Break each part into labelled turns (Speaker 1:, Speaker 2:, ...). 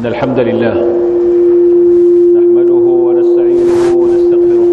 Speaker 1: إن الحمد لله نحمده ونستعينه ونستغفره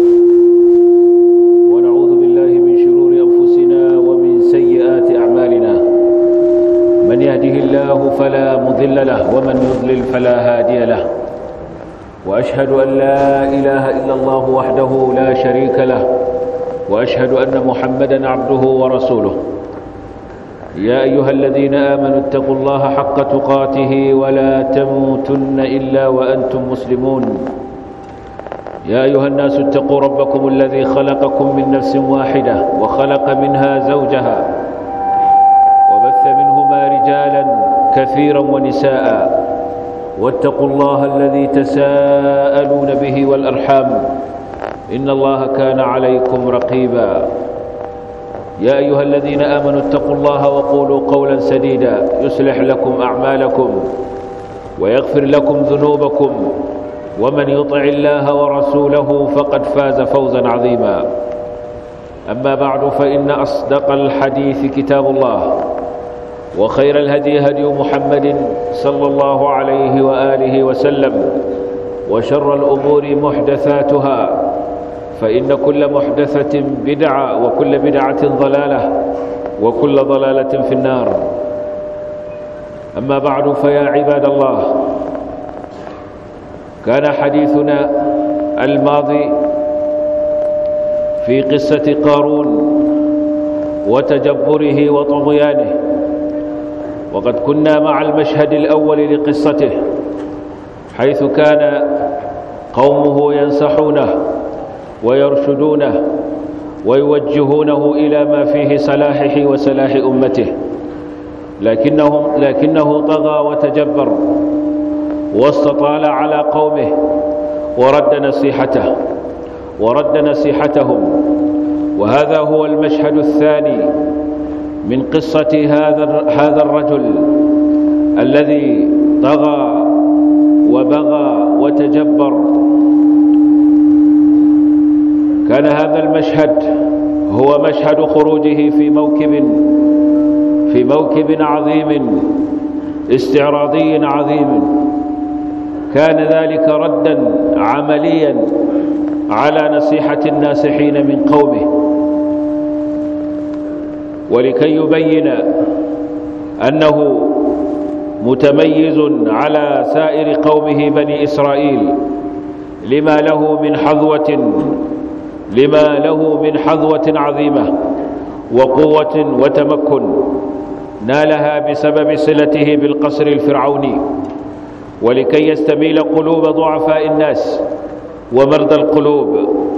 Speaker 1: ونعوذ بالله من شرور أنفسنا ومن سيئات أعمالنا من يهده الله فلا مضل له ومن يضلل فلا هادي له وأشهد أن لا إله إلا الله وحده لا شريك له وأشهد أن محمدا عبده ورسوله يا أيها الذين آمنوا اتقوا الله حق تقاته ولا تموتن إلا وأنتم مسلمون يا أيها الناس اتقوا ربكم الذي خلقكم من نفس واحدة وخلق منها زوجها وبث منهما رجالا كثيرا ونساء واتقوا الله الذي تساءلون به والأرحام إن الله كان عليكم رقيبا يا أيها الذين آمنوا اتقوا الله وقولوا قولا سديدا يصلح لكم أعمالكم ويغفر لكم ذنوبكم ومن يطع الله ورسوله فقد فاز فوزا عظيما أما بعد فإن أصدق الحديث كتاب الله وخير الهدي هدي محمد صلى الله عليه وآله وسلم وشر الأمور محدثاتها فإن كل محدثة بدعة وكل بدعة ضلالة وكل ضلالة في النار أما بعد فيا عباد الله كان حديثنا الماضي في قصة قارون وتجبره وطغيانه وقد كنا مع المشهد الأول لقصته حيث كان قومه ينصحونه ويرشدونه ويوجهونه إلى ما فيه صلاحه وصلاح أمته لكنه, لكنه طغى وتجبر واستطال على قومه ورد نصيحته ورد نصيحتهم وهذا هو المشهد الثاني من قصة هذا هذا الرجل الذي طغى وبغى وتجبر كان هذا المشهد هو مشهد خروجه في موكب في موكب عظيم استعراضي عظيم كان ذلك ردا عمليا على نصيحة الناسحين من قومه ولكي يبين أنه متميز على سائر قومه بني إسرائيل لما له من حظوة لما له من حظوة عظيمة وقوة وتمكن نالها بسبب صلته بالقصر الفرعوني ولكي يستميل قلوب ضعفاء الناس ومرضى القلوب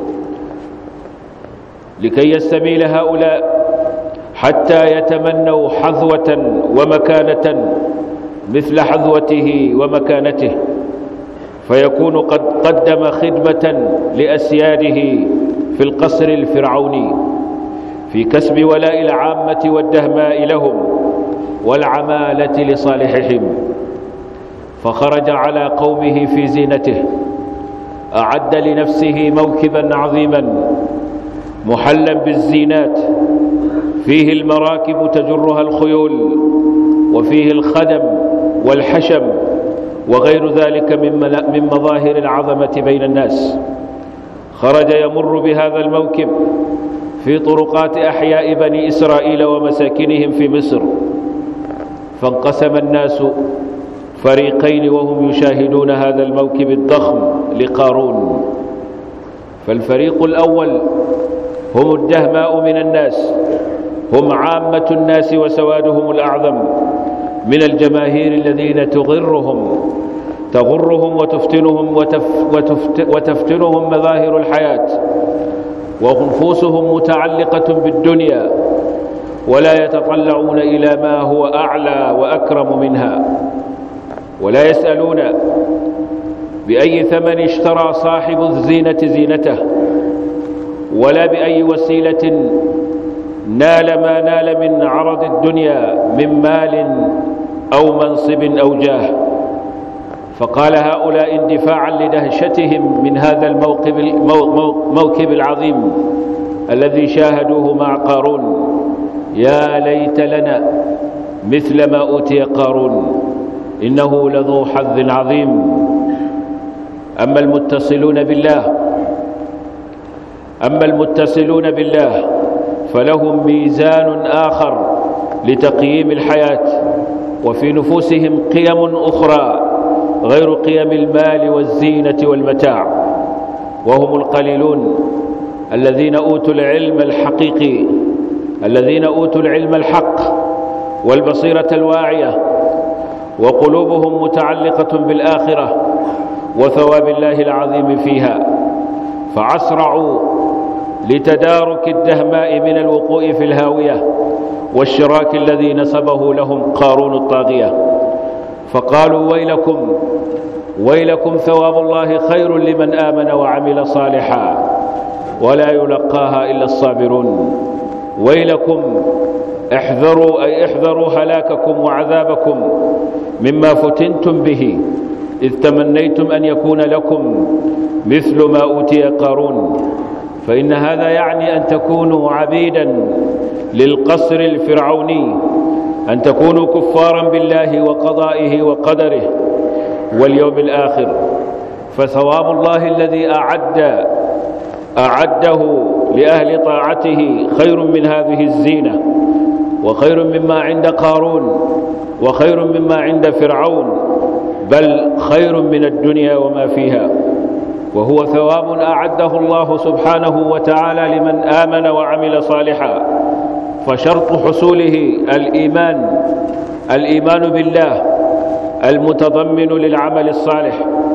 Speaker 1: لكي يستميل هؤلاء حتى يتمنوا حظوة ومكانة مثل حظوته ومكانته فيكون قد قدم خدمة لأسياده في القصر الفرعوني في كسب ولاء العامة والدهماء لهم والعمالة لصالحهم فخرج على قومه في زينته أعد لنفسه موكبا عظيما محلا بالزينات فيه المراكب تجرها الخيول وفيه الخدم والحشم وغير ذلك من مظاهر العظمة بين الناس خرج يمر بهذا الموكب في طرقات أحياء بني إسرائيل ومساكنهم في مصر فانقسم الناس فريقين وهم يشاهدون هذا الموكب الضخم لقارون فالفريق الأول هم الدهماء من الناس هم عامة الناس وسوادهم الأعظم من الجماهير الذين تغرهم تغرهم وتفتنهم وتف وتفت وتفتنهم مظاهر الحياة ونفوسهم متعلقة بالدنيا ولا يتطلعون إلى ما هو أعلى وأكرم منها ولا يسألون بأي ثمن اشترى صاحب الزينة زينته ولا بأي وسيلة نال ما نال من عرض الدنيا من مال أو منصب أو جاه فقال هؤلاء اندفاعا لدهشتهم من هذا الموكب الموكب العظيم الذي شاهدوه مع قارون يا ليت لنا مثل ما أوتي قارون إنه لذو حظ عظيم أما المتصلون بالله أما المتصلون بالله فلهم ميزان آخر لتقييم الحياة وفي نفوسهم قيم أخرى غير قيم المال والزينة والمتاع وهم القليلون الذين أوتوا العلم الحقيقي الذين أوتوا العلم الحق والبصيرة الواعية وقلوبهم متعلقة بالآخرة وثواب الله العظيم فيها فعسرعوا لتدارك الدهماء من الوقوع في الهاوية والشراك الذي نسبه لهم قارون الطاغية فقالوا ويلكم ويلكم ثواب الله خير لمن آمن وعمل صالحا ولا يلقاها إلا الصابرون ويلكم احذروا أي احذروا هلاككم وعذابكم مما فتنتم به إذ تمنيتم أن يكون لكم مثل ما أوتي قارون فإن هذا يعني أن تكونوا عبيدا للقصر الفرعوني أن تكونوا كفارا بالله وقضائه وقدره واليوم الآخر فثواب الله الذي أعد أعده لأهل طاعته خير من هذه الزينة وخير مما عند قارون وخير مما عند فرعون بل خير من الدنيا وما فيها وهو ثواب أعده الله سبحانه وتعالى لمن آمن وعمل صالحا فشرط حصوله الإيمان الإيمان بالله المتضمن للعمل الصالح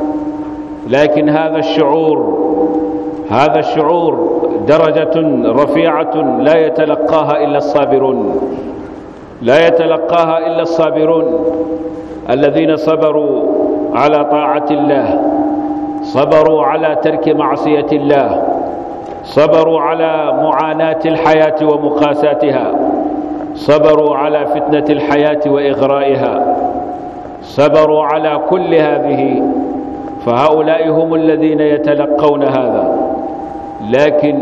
Speaker 1: لكن هذا الشعور هذا الشعور درجة رفيعة لا يتلقاها إلا الصابرون لا يتلقاها إلا الصابرون الذين صبروا على طاعة الله صبروا على ترك معصية الله صبروا على معاناة الحياة ومقاساتها صبروا على فتنة الحياة وإغرائها صبروا على كل هذه فهؤلاء هم الذين يتلقون هذا لكن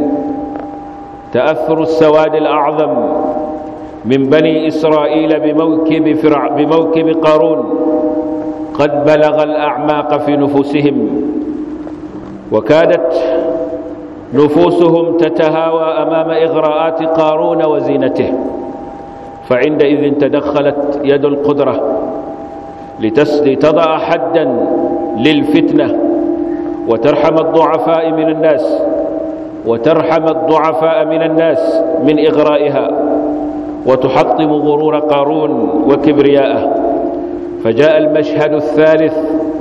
Speaker 1: تأثر السواد الأعظم من بني إسرائيل بموكب, فرع بموكب قارون قد بلغ الأعماق في نفوسهم وكادت نفوسهم تتهاوى أمام إغراءات قارون وزينته فعندئذ تدخلت يد القدرة لتضع حدا للفتنة وترحم الضعفاء من الناس وترحم الضعفاء من الناس من إغرائها وتحطم غرور قارون وكبرياءه فجاء المشهد الثالث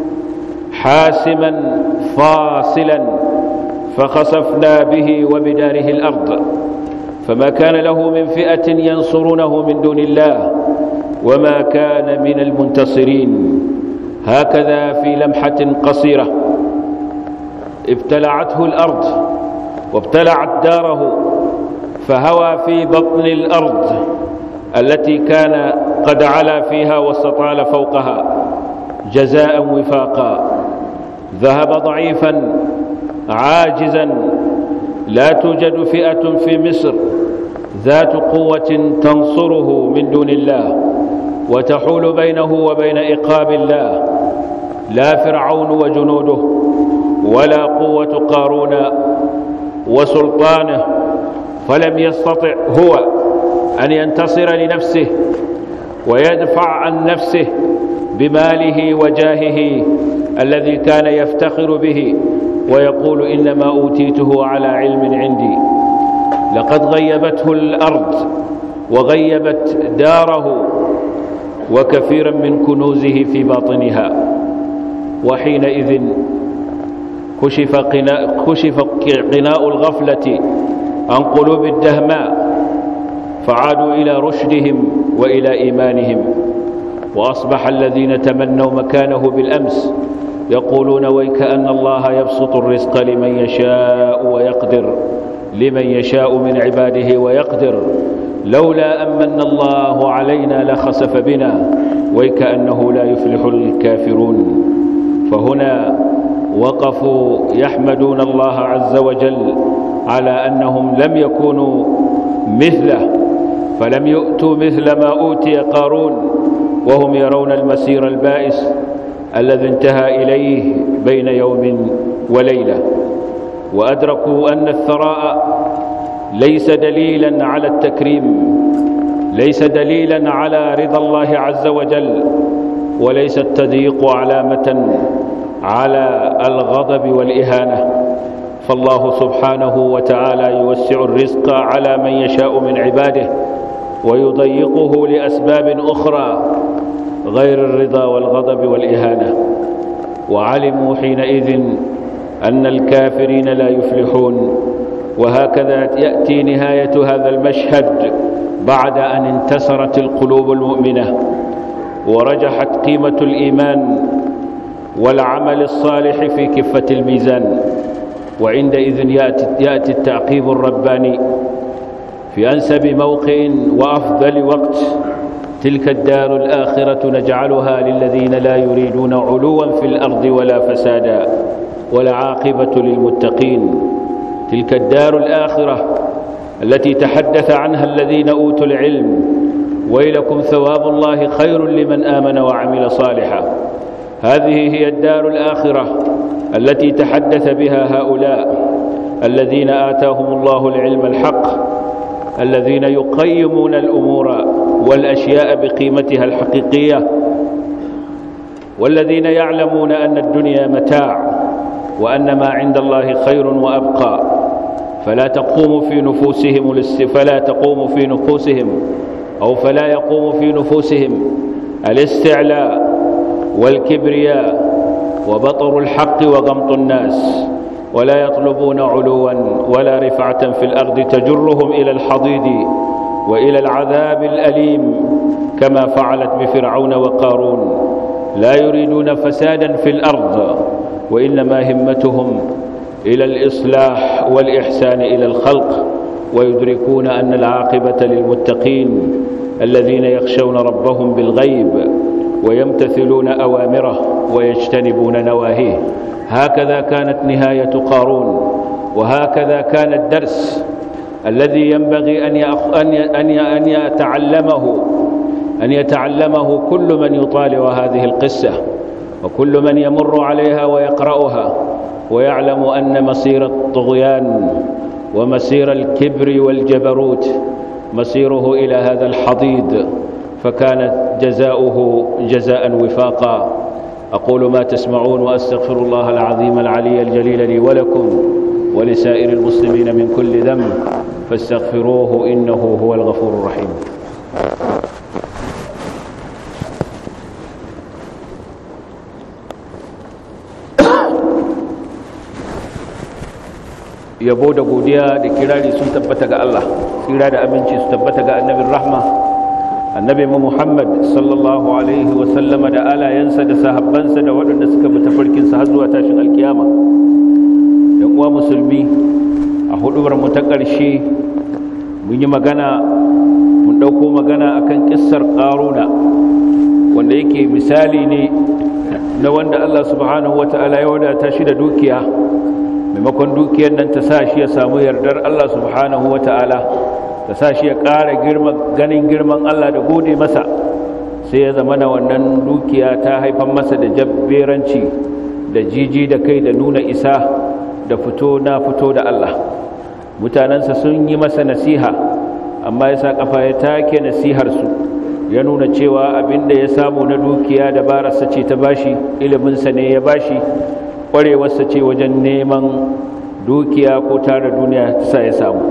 Speaker 1: حاسما فاصلا فخسفنا به وبداره الأرض فما كان له من فئة ينصرونه من دون الله وما كان من المنتصرين هكذا في لمحة قصيرة ابتلعته الأرض وابتلعت داره فهوى في بطن الأرض التي كان قد علا فيها واستطال فوقها جزاء وفاقا ذهب ضعيفا عاجزا لا توجد فئة في مصر ذات قوة تنصره من دون الله وتحول بينه وبين إقاب الله لا فرعون وجنوده ولا قوة قارون وسلطانه فلم يستطع هو أن ينتصر لنفسه ويدفع عن نفسه بماله وجاهه الذي كان يفتخر به ويقول إنما أوتيته على علم عندي لقد غيبته الأرض وغيبت داره وكثيرا من كنوزه في باطنها وحينئذ كشف قناء, كشف قناء الغفلة عن قلوب الدهماء فعادوا إلى رشدهم وإلى إيمانهم وأصبح الذين تمنوا مكانه بالأمس يقولون ويكأن الله يبسط الرزق لمن يشاء ويقدر لمن يشاء من عباده ويقدر لولا أمن الله علينا لخسف بنا ويكأنه لا يفلح الكافرون فهنا وقفوا يحمدون الله عز وجل على أنهم لم يكونوا مثله فلم يؤتوا مثل ما أوتي قارون وهم يرون المسير البائس الذي انتهى إليه بين يوم وليلة وأدركوا أن الثراء ليس دليلا على التكريم ليس دليلا على رضا الله عز وجل وليس التضييق علامة على الغضب والإهانة فالله سبحانه وتعالى يوسع الرزق على من يشاء من عباده ويضيقه لأسباب أخرى غير الرضا والغضب والإهانة وعلموا حينئذ أن الكافرين لا يفلحون وهكذا يأتي نهاية هذا المشهد بعد أن انتصرت القلوب المؤمنة ورجحت قيمة الإيمان والعمل الصالح في كفة الميزان وعندئذ يأتي, يأتي التعقيب الرباني في أنسب موقع وأفضل وقت تلك الدار الآخرة نجعلها للذين لا يريدون علوا في الأرض ولا فسادا والعاقبة للمتقين تلك الدار الآخرة التي تحدث عنها الذين أوتوا العلم ويلكم ثواب الله خير لمن آمن وعمل صالحا هذه هي الدار الآخرة التي تحدث بها هؤلاء الذين آتاهم الله العلم الحق الذين يقيمون الأمور والأشياء بقيمتها الحقيقية والذين يعلمون أن الدنيا متاع وأن ما عند الله خير وأبقى فلا تقوم في نفوسهم فلا تقوم في نفوسهم أو فلا يقوم في نفوسهم الاستعلاء والكبرياء وبطر الحق وغمط الناس ولا يطلبون علوا ولا رفعة في الأرض تجرهم إلى الحضيض وإلى العذاب الأليم كما فعلت بفرعون وقارون لا يريدون فسادا في الأرض وإنما همتهم إلى الإصلاح والإحسان إلى الخلق ويدركون أن العاقبة للمتقين الذين يخشون ربهم بالغيب ويمتثلون أوامره ويجتنبون نواهيه هكذا كانت نهاية قارون وهكذا كان الدرس الذي ينبغي أن أن أن يتعلمه أن يتعلمه كل من يطالع هذه القصة وكل من يمر عليها ويقرأها ويعلم أن مصير الطغيان ومسير الكبر والجبروت مسيره إلى هذا الحضيض فكانت جزاؤه جزاء وفاقا أقول ما تسمعون وأستغفر الله العظيم العلي الجليل لي ولكم ولسائر المسلمين من كل ذنب فاستغفروه إنه هو الغفور الرحيم yabo da godiya da kirari sun tabbata ga Allah tsira da aminci su tabbata ga annabin rahma annabi mu Muhammad sallallahu alaihi wa sallama da alayensa da sahabbansa da waɗanda suka bi tafarkinsa har zuwa tashin alkiyama yan uwa musulmi a hudubar mu ta ƙarshe mun yi magana mun ɗauko magana akan kissar ƙaruna wanda yake misali ne na wanda Allah subhanahu wata'ala ya wadata shi da dukiya maimakon dukiyar nan ta sa shi ya samu yardar Allah subhanahu wa ta'ala ta sa shi ya ƙara ganin girman Allah da gode masa sai ya zama na wannan dukiya ta haifan masa da jabberanci da jiji da kai da nuna isa da fito na fito da Allah mutanensa sun yi masa nasiha amma ya sa ƙafa ya take nasiharsu ya nuna cewa abinda ya samu na dukiya da barasa ce ta bashi iliminsa ne ya bashi kwarewarsa ce wajen neman dukiya ko tara duniya ta sa ya samu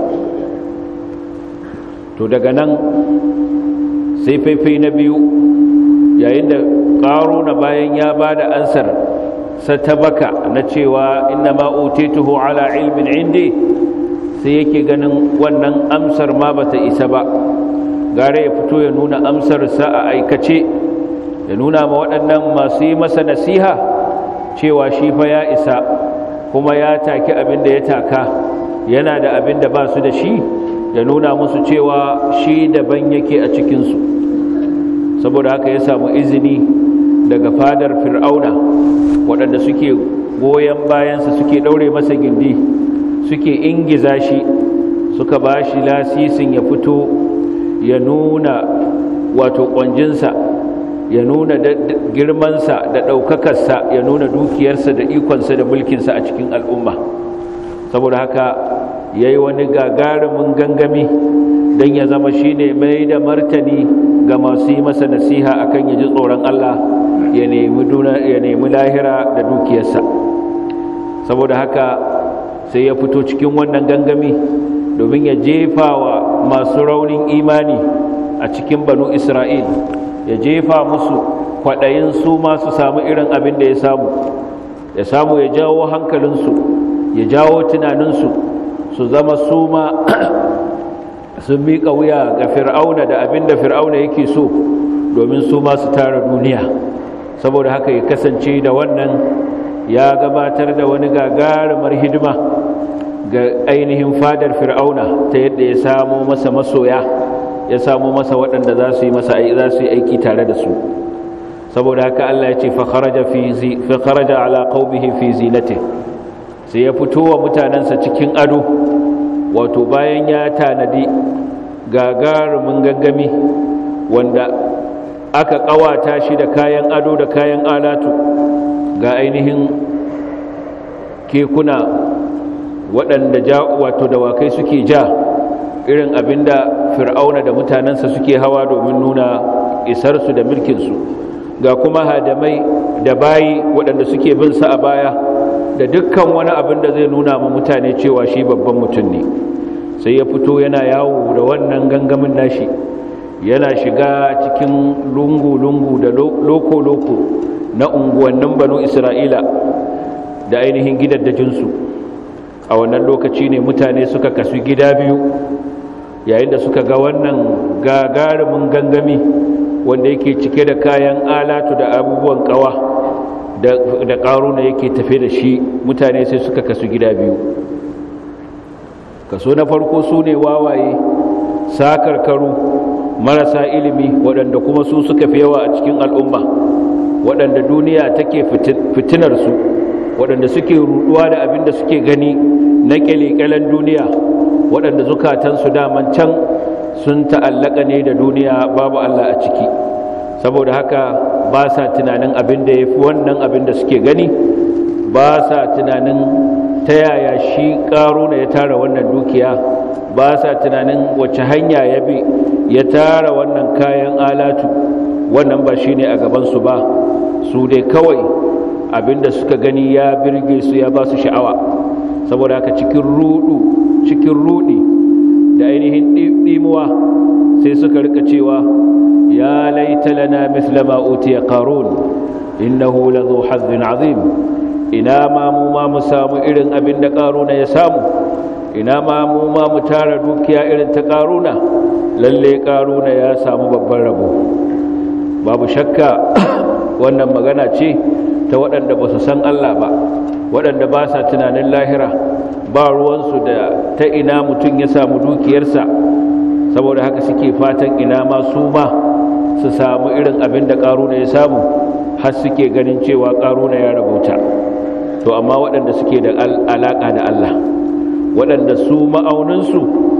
Speaker 1: to daga nan sai faifai na biyu yayin da ƙaro na bayan ya ba da ansar satabaka na cewa inna ma'utituhu ala ilmin indi sai yake ganin wannan amsar ma bata isa ba gare ya fito ya nuna amsarsa a aikace ya nuna ma waɗannan masu yi masa nasiha cewa shi fa ya isa kuma ya taki abin da ya taka yana da abin da ba su da shi ya nuna musu cewa shi daban yake a cikinsu saboda haka ya samu izini daga fadar fir'auna waɗanda suke goyon bayansa suke ɗaure masa gindi suke ingiza shi suka ba shi lasisin ya fito ya nuna wato ƙwanjinsa ya nuna girmansa da ɗaukakarsa ya nuna dukiyarsa da ikonsa da mulkinsa a cikin al'umma saboda haka ya yi wani gagarumin gangami don ya zama shi ne mai da martani ga masu yi masa nasiha akan ya ji tsoron Allah ya nemi lahira da dukiyarsa saboda haka sai ya fito cikin wannan gangami domin ya jefa wa masu raunin imani a cikin banu isra'il ya jefa musu kwaɗayin su masu samu irin abin da ya samu ya samu ya jawo hankalinsu ya jawo tunaninsu su zama su ma sun miƙa wuya ga fir'auna da abin da fir'auna yake so domin su ma su tara duniya saboda haka ya kasance da wannan ya gabatar da wani gagarumar hidima ga ainihin fadar fir'auna ta yadda ya samo masa masoya ya samo masa waɗanda za su yi masa za su yi aiki tare da su saboda haka Allah ya ce fa kharaja fi zi fa kharaja ala qaumihi fi zinati sai ya fito wa mutanansa cikin ado wato bayan ya tanadi gagarumin gangami wanda aka kawata shi da kayan ado da kayan alatu ga ainihin kekuna waɗanda ja wato dawakai suke ja irin abinda fir'auna da mutanensa suke hawa domin nuna isarsu da mulkinsu ga kuma hadamai da bayi waɗanda suke bin sa a baya da dukkan wani abin da zai nuna ma mutane cewa shi babban mutum ne sai ya fito yana yawo da wannan gangamin nashi yana shiga cikin lungu-lungu da loko-loko na unguwannin banu isra'ila da ainihin gidaddajinsu a wannan lokaci ne mutane suka kasu gida biyu yayin da suka ga wannan gagarumin gangami wanda yake cike da kayan alatu da abubuwan kawa da ƙaruna yake tafe da shi mutane sai suka kasu gida biyu kaso na farko su ne wawaye sakarkaru marasa ilimi waɗanda kuma su suka fi yawa a cikin al'umma waɗanda duniya take fitinarsu waɗanda suke ruɗuwa da abin da suke gani na ƙyale-ƙyalen duniya waɗanda zukatansu daman can sun ta'allaka ne da duniya babu Allah a ciki saboda haka ba sa tunanin abin da ya fi wannan abin da suke gani ba sa tunanin ta yaya shi ƙaruna ya tara wannan dukiya ba sa tunanin wace hanya ya bi ya tara wannan kayan alatu wannan ba shi ne a gabansu ba su dai kawai abinda suka gani ya birge su ya ba su sha'awa saboda haka cikin rudu cikin rudi da ainihin ɗimuwa sai suka rika cewa ya laita lana misla ma utiya qarun innahu ladhu hazzin azim ina ma mu ma mu samu irin abin da qaruna ya samu ina ma mu ma mu tara dukiya irin ta qaruna lalle qaruna ya samu babban rabo babu shakka wannan magana ce ta waɗanda ba su san Allah ba waɗanda ba sa tunanin lahira ba ruwansu da ta ina mutum ya samu dukiyarsa saboda haka suke fatan ina ma su ma su samu irin abin da ƙaruna ya samu har suke ganin cewa ƙaruna ya rabauta to amma waɗanda suke da alaƙa da Allah waɗanda su ma'auninsu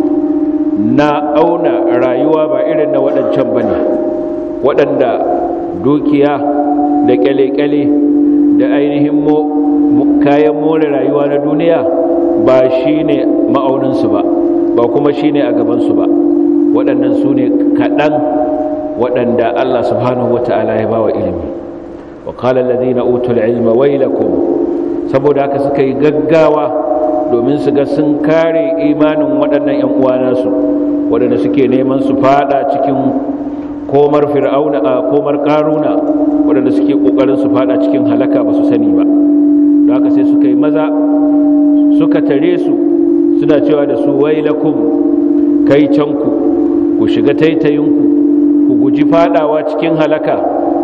Speaker 1: na auna rayuwa ba irin na waɗancan ba ne waɗanda dukiya da ƙyale-ƙyale da ainihin kayan more rayuwa na duniya ba shi ne ma'auninsu ba ba kuma shi ne a gabansu ba waɗannan su ne kaɗan waɗanda Allah subhanahu wa ta'ala ya ba wa ilimi wa ƙalar ladina utul ilma wailakum saboda haka suka yi gaggawa domin su ga sun kare imanin waɗannan 'yan uwa nasu waɗanda suke neman su fada cikin komar fir'auna a komar karuna waɗanda suke ƙoƙarin su fada cikin halaka ba su sani ba da haka sai suka yi maza suka tare su suna cewa da su wailakum kai canku ku shiga taitayinku ku guji fadawa cikin halaka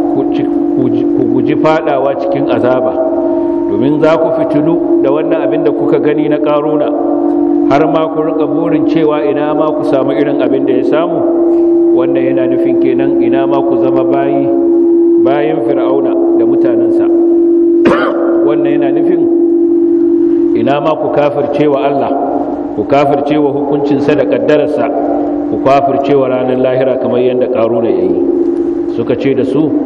Speaker 1: ku guji fadawa cikin azaba domin za ku fitilu da wannan abin da kuka gani na karuna har ma ku rika burin cewa ina ma ku samu irin abin da ya samu wannan yana nufin kenan ina ma ku zama bayi bayan fir'auna da mutanensa wannan yana nufin ina ma ku kafircewa Allah ku kafircewa hukuncinsa da kaddararsa ku kafircewa ranar lahira kamar yadda karuna yayi suka ce da su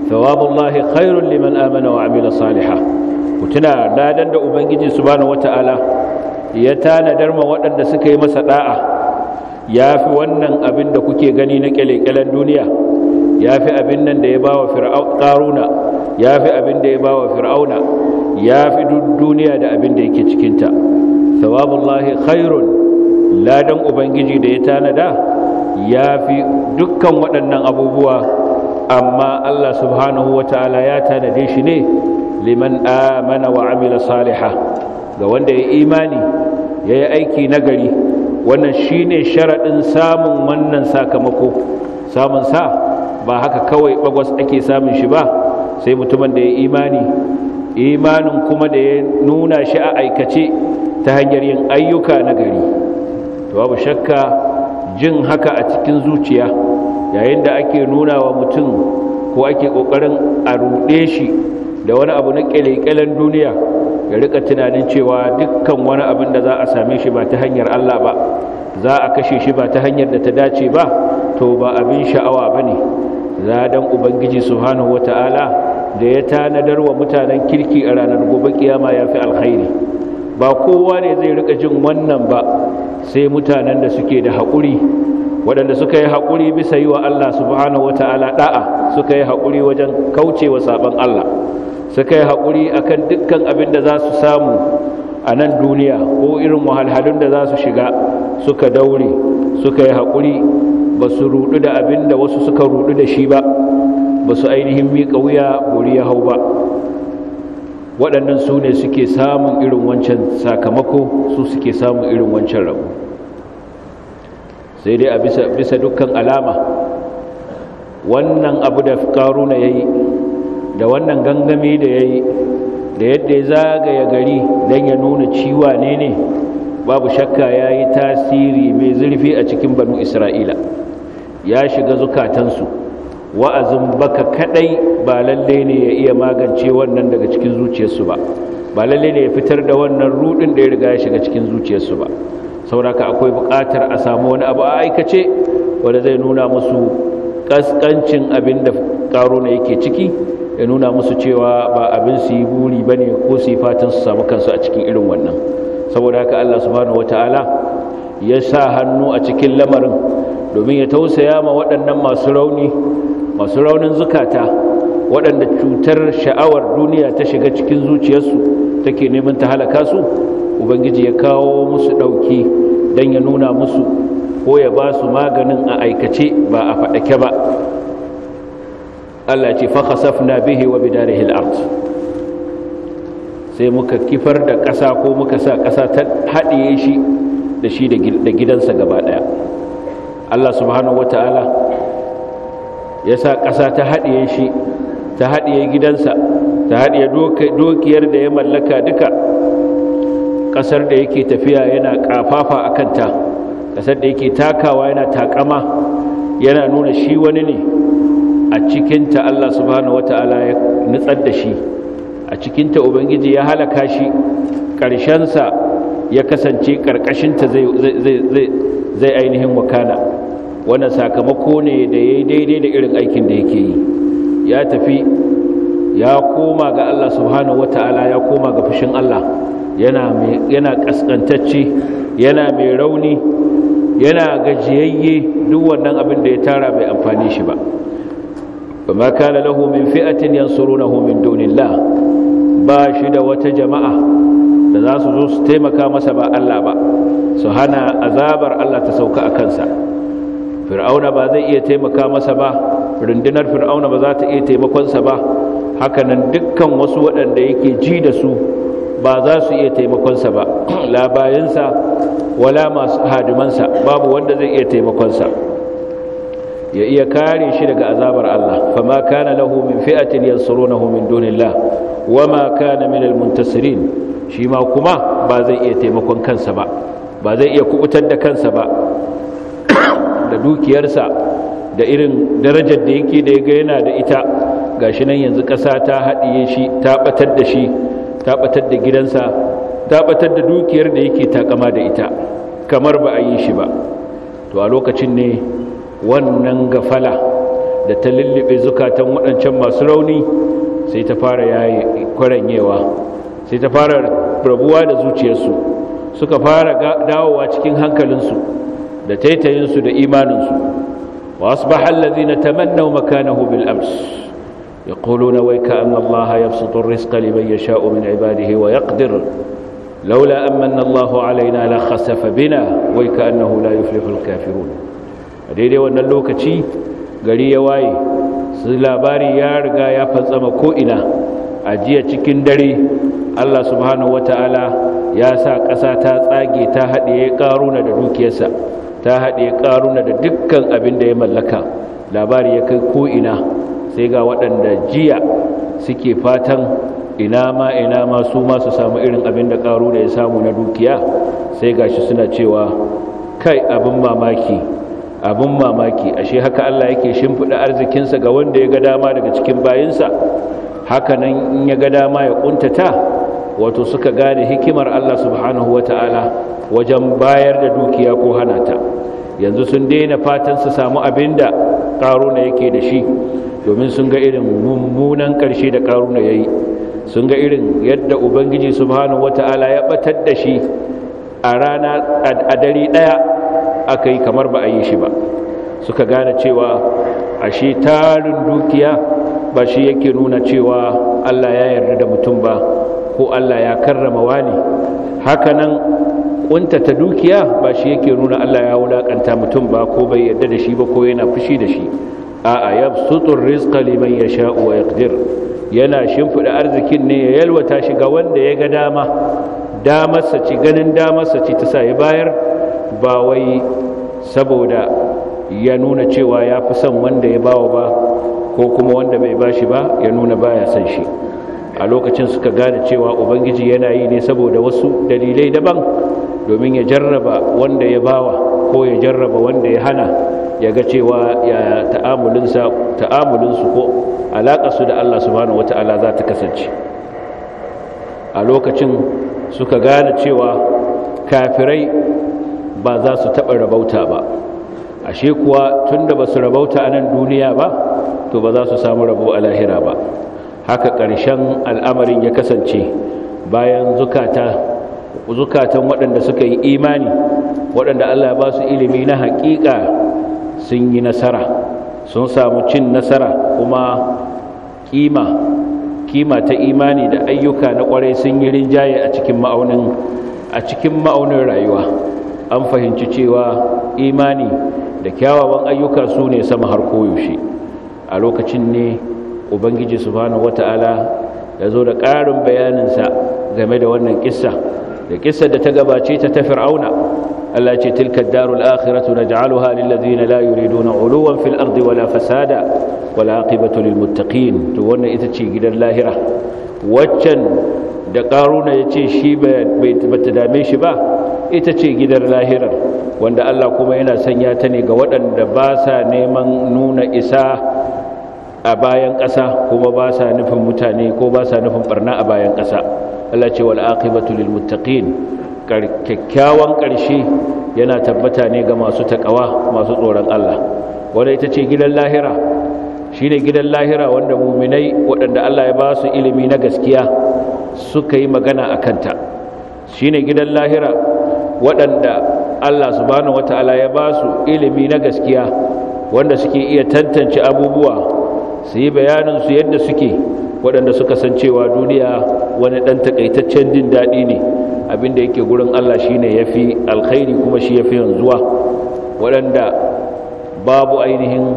Speaker 1: thawabullahi khairun liman amana wa amila salihan ku tuna ladan da ubangiji subhanahu wata'ala ya tanadar ma waɗanda suka yi masa da'a ya fi wannan abin da kuke gani na kyalekyalen duniya ya fi abin nan da ya ba wa ƙaruna ya fi abin da ya ba wa fir'auna ya fi duniya da abin da yake cikinta thawabullahi khairun ladan ubangiji da ya tanada ya fi dukkan waɗannan abubuwa amma allah subhanahu wata'ala ya tanade shi ne liman amana wa amila saliha ga wanda ya imani ya yi aiki nagari wannan shine sharaɗin samun wannan sakamako samun sa ba haka kawai bagwas ake samun shi ba sai mutumin da ya imani imanin kuma da ya nuna shi a aikace ta hanyar yin ayyuka nagari to babu shakka jin haka a cikin zuciya yayin da ake nuna wa mutum ko ake ƙoƙarin a ruɗe shi da wani abu na ƙyale-ƙyalen duniya ya rika tunanin cewa dukkan wani abin da za a same shi ba ta hanyar Allah ba za a kashe shi ba ta hanyar da ta dace ba to ba abin sha'awa ba ne zadan ubangiji subhanahu wata'ala da ya tanadar wa mutanen kirki a ranar gobe kiyama ya fi alkhairi ba kowa ne zai rika jin wannan ba sai mutanen da suke da haƙuri waɗanda suka yi haƙuri bisa yi wa Allah subhanahu wata'ala da'a suka yi haƙuri wajen kaucewa saban Allah suka yi haƙuri akan dukkan abin da za su samu a nan duniya ko irin wahalhalun da za su shiga suka daure suka yi haƙuri ba su rudu da abin da wasu suka rudu da shi ba ba su ainihin miƙa wuya buri ya hau ba waɗannan su ne suke samun irin wancan sakamako su suke samun irin wancan rabu sai dai a bisa dukkan alama wannan abu da ƙaruna ya yi da wannan gangami da ya yi da yadda ya zagaya gari don ya nuna ciwa ne ne babu shakka ya yi tasiri mai zurfi a cikin banu isra'ila ya shiga zukatansu wa'azin baka kadai ba lalle ne ya iya magance wannan daga cikin zuciyarsu ba ba lalle ne ya fitar da wannan rudin da ya riga ya shiga cikin zuciyarsu ba sauraka akwai buƙatar a samu wani abu a aikace wanda zai nuna musu kaskancin abin da ƙaruna yake ciki ya nuna musu cewa ba abin su yi buri ba ne ko su yi fatan su samu kansu a cikin irin wannan saboda haka Allah subhanahu wata'ala ya sa hannu a cikin lamarin domin ya tausaya ma waɗannan masu rauni masu raunin zukata waɗanda cutar sha'awar duniya ta shiga cikin zuciyarsu take neman ta halaka su ubangiji ya kawo musu ɗauki don ya nuna musu ko ya ba su maganin a aikace ba a faɗake ba Allah ce fa khasafna bihi wa bidarihi al-ard sai muka kifar da ƙasa ko muka sa ƙasa ta haɗiye shi da shi da gidansa gaba ɗaya Allah subhanahu wata'ala ya sa ƙasa ta haɗiye shi ta haɗiye gidansa ta haɗiye dokiyar da ya mallaka duka ƙasar da yake tafiya yana ƙafafa a kanta ƙasar da yake takawa yana taƙama yana nuna shi wani ne a cikinta Allah subhanahu wata'ala ya nutsar da shi a cikinta ubangiji ya halaka shi ƙarshensa ya kasance ƙarƙashinta zai ainihin wakana wannan sakamako ne da ya yi daidai da irin aikin da yake yi ya tafi ya koma ga Allah subhanahu wata'ala ya koma ga fushin Allah yana ƙasƙantacce yana mai rauni yana gajiyayye duk wannan abin da ya tara bai amfani shi ba فما كان له من فئة ينصرونه من دون الله باشد وتجماعة da za su zo su taimaka masa ba Allah ba su hana azabar Allah ta sauka a kansa fir'auna ba zai iya taimaka masa ba rundunar fir'auna ba za ta iya taimakonsa ba hakanan dukkan wasu waɗanda yake ji da su ba za su iya taimakonsa ba labayansa wala masu hadimansa babu wanda zai iya taimakonsa ya iya kare shi daga azabar Allah fama kana lahu min fi'atin yansurunahu min dunillah wama kana min almuntasirin shi ma kuma ba zai iya taimakon kansa ba ba zai iya kubutar da kansa ba da dukiyarsa da irin darajar da yake da yaga yana da ita gashi nan yanzu ƙasa ta haɗiye shi ta batar da shi ta batar da gidansa ta batar da dukiyar da yake takama da ita kamar ba a yi shi ba to a lokacin ne wannan gafala da ta lullube zukatan waɗancan masu rauni sai ta fara yayi kwaranyewa sai ta fara rabuwa da zuciyarsu suka fara dawowa cikin hankalinsu da taitayinsu da imaninsu wa asbaha allazina tamannaw makanahu bil ams yaquluna wayka anna allaha yabsutu ar-rizqa liman yasha'u min ibadihi wa yaqdir لولا أمن الله علينا لخسف بنا ويكأنه لا يفلح الكافرون daidai wannan lokaci gari ya waye su labari ya riga ya fatsama ko'ina a jiya cikin dare Allah subhanahu wata'ala ya sa ƙasa ta tsage ta haɗe ƙaruna da dukiyarsa ta haɗe ƙaruna da dukkan abin da ya mallaka labari ya kai ko'ina sai ga waɗanda jiya suke fatan ina ma ina ma su ma su samu irin abin da ƙaru da ya samu na dukiya sai gashi suna cewa kai abin mamaki abin mamaki ashe haka Allah yake shimfiɗa arzikinsa ga wanda ya ga dama daga cikin bayinsa haka nan in ya ga dama ya ƙuntata wato suka gane hikimar Allah subhanahu wata'ala wajen bayar da dukiya ko hana ta yanzu sun daina fatan su samu abin da ƙaruna yake da shi domin sun ga irin mummunan ƙarshe da ƙaruna ya yi sun ga irin yadda ubangiji subhanahu wata'ala ya batar da shi a rana a dare daya aka yi kamar ba a yi shi ba suka gane cewa ashe tarin dukiya ba shi yake nuna cewa Allah ya yarda da mutum ba ko Allah ya karrama wani hakanan kuntata dukiya ba shi yake nuna Allah ya wulakanta mutum ba ko bai yarda da shi ba ko yana fushi da shi a'a yabsutur rizqa liman yasha'u wa yaqdir yana shimfiɗa arzikin ne ya yalwata shi ga wanda ya ga dama damarsa ci ganin damarsa ci ta sa ya bayar ba wai saboda ya nuna cewa ya fi son wanda ya bawa ba ko kuma wanda bai bashi ba ya nuna baya son shi a lokacin suka gane cewa ubangiji yana yi ne saboda wasu dalilai daban domin ya jarraba wanda ya bawa ko ya jarraba wanda ya hana ya ga cewa ya ta'amulinsu ko alaƙarsu da Allah subhanahu wata'ala za ta kasance a lokacin suka gane cewa kafirai ba za su taɓa rabauta ba ashe kuwa tun da ba su rabauta a nan duniya ba to ba za su samu rabo a lahira ba haka ƙarshen al'amarin ya kasance bayan zukata zukatan waɗanda suka yi imani waɗanda Allah ba su ilimi na haƙiƙa sun yi nasara sun samu cin nasara kuma kima kima ta imani da ayyuka na kwarai sun yi rinjaye a cikin ma'aunin a cikin ma'aunin rayuwa an fahimci cewa imani da kyawawan ayyuka su ne sama har koyaushe a lokacin ne ubangiji subhanahu wata'ala ya zo da ƙarin bayaninsa game da wannan kissa da kissar da ta gabace ta ta fir'auna Allah ce tilka darul akhiratu naj'aluha lil ladina la yuriduna uluwan fil ardi wala fasada wala aqibatu lil muttaqin to wannan ita ce gidan lahira waccan da karuna yace shi bai bata dame shi ba ita ce gidan lahirar wanda Allah kuma yana sanya ta ne ga waɗanda ba sa neman nuna isa a bayan ƙasa kuma ba sa nufin mutane ko ba sa nufin barna a bayan ƙasa Allah ce wal aqibatu lil muttaqin kyakkyawan ƙarshe yana tabbata ne ga masu takawa masu tsoron Allah wanda ita ce gidan lahira shine gidan lahira wanda muminai waɗanda Allah ya ba su ilimi na gaskiya suka yi magana a kanta shine gidan lahira waɗanda Allah subhanahu wata'ala ya ba su ilimi na gaskiya wanda suke iya tantance abubuwa su yi bayanin su yadda suke waɗanda suka san cewa duniya wani ɗan takaitaccen jin daɗi ne abinda yake gurin Allah shine yafi alkhairi kuma shi yafi yanzuwa waɗanda babu ainihin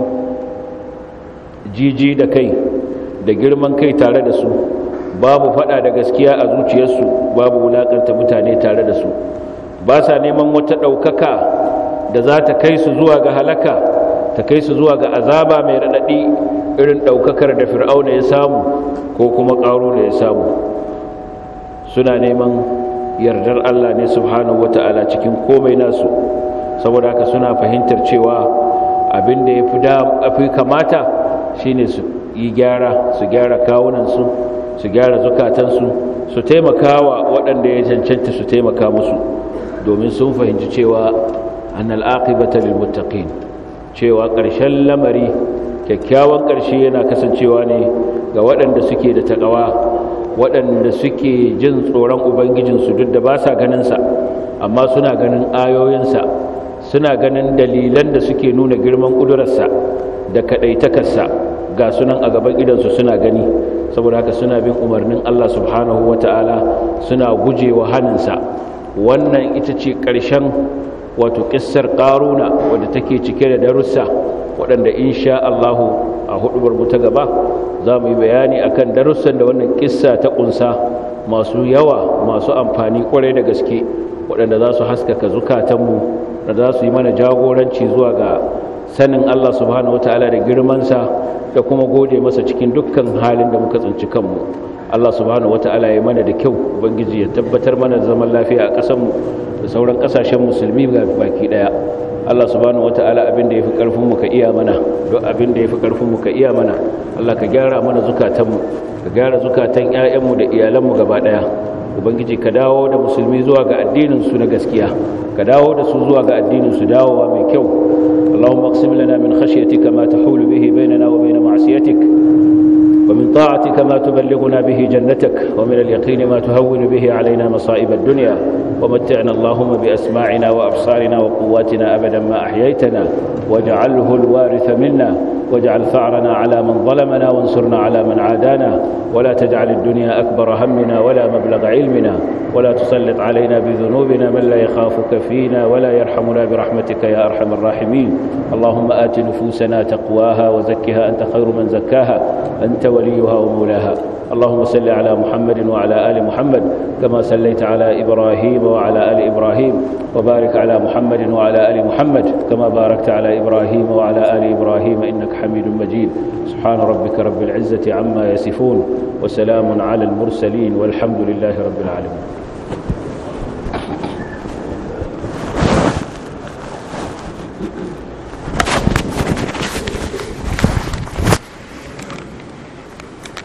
Speaker 1: jiji da kai da girman kai tare da su babu fada da gaskiya a zuciyarsu babu wulakanta mutane tare da su ba sa neman wata ɗaukaka da za ta kai su zuwa ga halaka ta kai su zuwa ga azaba mai raɗaɗi irin ɗaukakar da fir'auna ya samu ko kuma ƙaro da ya samu suna neman yardar Allah ne subhanahu wata'ala cikin komai nasu saboda haka suna fahimtar cewa abin da ya fi kamata shine su yi gyara su gyara kawunansu su gyara zukatansu su taimakawa waɗanda ya cancanta su taimaka musu domin sun fahimci cewa annal aqibata lil muttaqin cewa ƙarshen lamari kyakkyawan ƙarshe yana kasancewa ne ga waɗanda suke da taƙawa waɗanda suke jin tsoron ubangijinsu duk da ba sa ganinsa amma suna ganin ayoyinsa suna ganin dalilan da suke nuna girman ƙudurarsa da kaɗaitakarsa ga sunan a gaban idansu suna gani saboda haka suna bin umarnin Allah subhanahu wa ta'ala suna guje wa hannunsa wannan ita ce ƙarshen wato ƙissar ƙaruna wadda take cike da darussa waɗanda insha Allahu a hudubar mu ta gaba za mu yi bayani akan darussan da wannan ƙissa ta ƙunsa masu yawa masu amfani ƙwarai da gaske waɗanda za su haskaka zukatanmu da za su yi mana jagoranci zuwa ga sanin Allah subhanahu wataala da girmansa da kuma gode masa cikin dukkan halin da muka tsinci kanmu Allah subhanahu wataala ya mana da kyau ubangiji ya tabbatar mana da zaman lafiya a ƙasarmu da sauran ƙasashen musulmi baki ɗaya Allah subhanahu wataala abin da yafi karfin mu ka iya mana duk abin da yafi karfin mu ka iya mana Allah ka gyara mana zukatanmu ka gyara zukatan ƴaƴanmu da iyalanmu gaba ɗaya ubangiji ka dawo da musulmi zuwa ga addinin su na gaskiya ka dawo da su zuwa ga addinin su dawowa mai kyau اللهم اقسم لنا من خشيتك ما تحول به بيننا وبين معصيتك ومن طاعتك ما تبلغنا به جنتك ومن اليقين ما تهون به علينا مصائب الدنيا ومتعنا اللهم بأسماعنا وأبصارنا وقواتنا أبدا ما أحييتنا واجعله الوارث منا واجعل ثأرنا على من ظلمنا وانصرنا على من عادانا ولا تجعل الدنيا أكبر همنا ولا مبلغ علمنا ولا تسلط علينا بذنوبنا من لا يخافك فينا ولا يرحمنا برحمتك يا أرحم الراحمين اللهم آت نفوسنا تقواها وزكها أنت خير من زكاها أنت وليها ومولاها اللهم صل على محمد وعلى آل محمد كما صليت على إبراهيم وعلى آل إبراهيم وبارك على محمد وعلى آل محمد كما باركت على إبراهيم وعلى آل إبراهيم إنك حميد مجيد سبحان ربك رب العزة عما يصفون وسلام على المرسلين والحمد لله رب العالمين